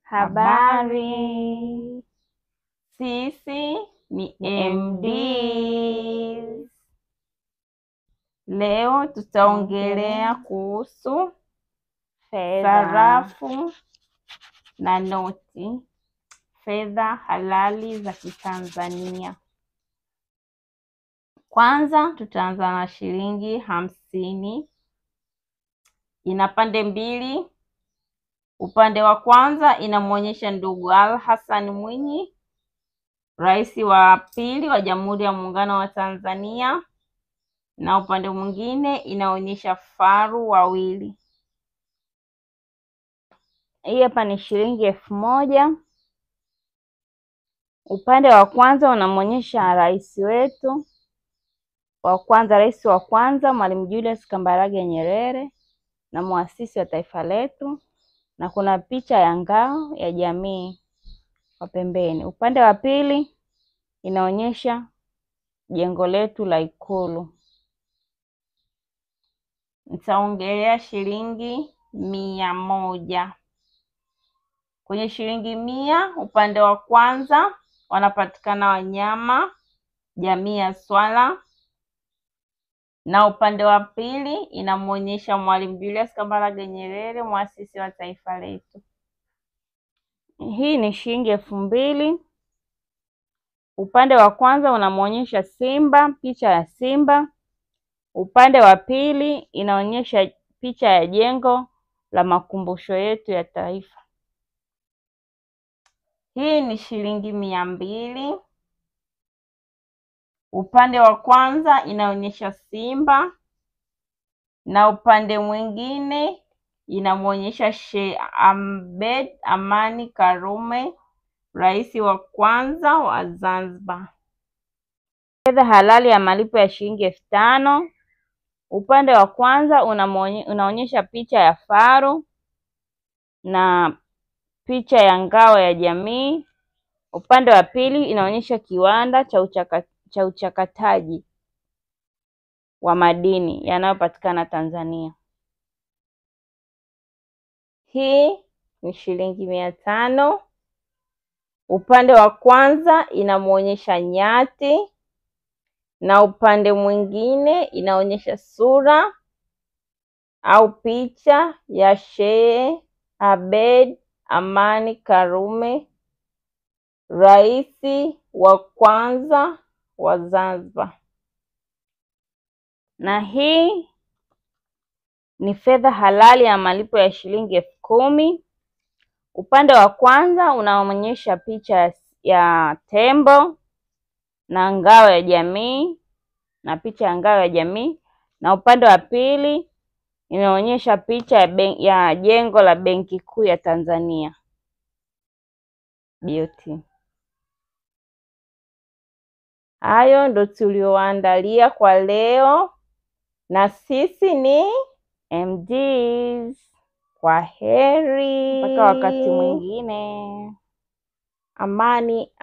Habari. Sisi ni Ni MDs. Leo tutaongelea kuhusu Fedha. sarafu na noti, fedha halali za Kitanzania. Kwanza tutaanza na shilingi hamsini. Ina pande mbili. Upande wa kwanza inamwonyesha ndugu Ali Hassan Mwinyi, rais wa pili wa Jamhuri ya Muungano wa Tanzania, na upande mwingine inaonyesha faru wawili. Hii hapa ni shilingi elfu moja. Upande wa kwanza unamwonyesha rais wetu wa kwanza, rais wa kwanza Mwalimu Julius Kambarage Nyerere na muasisi wa taifa letu, na kuna picha ya ngao ya jamii kwa pembeni. Upande wa pili inaonyesha jengo letu la Ikulu. Nitaongelea shilingi mia moja. Kwenye shilingi mia, upande wa kwanza wanapatikana wanyama jamii ya swala, na upande wa pili inamwonyesha Mwalimu Julius Kambarage Nyerere, muasisi wa taifa letu. Hii ni shilingi elfu mbili. Upande wa kwanza unamwonyesha simba, picha ya simba. Upande wa pili inaonyesha picha ya jengo la makumbusho yetu ya taifa. Hii ni shilingi mia mbili. Upande wa kwanza inaonyesha simba na upande mwingine inamwonyesha Sheikh Abeid Amani Karume, rais wa kwanza wa Zanzibar. Fedha halali ya malipo ya shilingi elfu tano. Upande wa kwanza unamwonye- unaonyesha picha ya faru na picha ya ngao ya jamii. Upande wa pili inaonyesha kiwanda cha uchaka, cha uchakataji wa madini yanayopatikana Tanzania. Hii ni shilingi mia tano. Upande wa kwanza inamwonyesha nyati na upande mwingine inaonyesha sura au picha ya Sheikh Abeid Amani Karume, rais wa kwanza wa Zanzibar. Na hii ni fedha halali ya malipo ya shilingi elfu kumi. Upande wa kwanza unaonyesha picha ya, ya tembo na ngao ya jamii na picha ya ngao ya jamii, na upande wa pili inaonyesha picha ya, ben, ya jengo la Benki Kuu ya Tanzania BOT. Hayo ndo tuliowaandalia kwa leo, na sisi ni MDs. kwa heri Mpaka wakati mwingine. Amani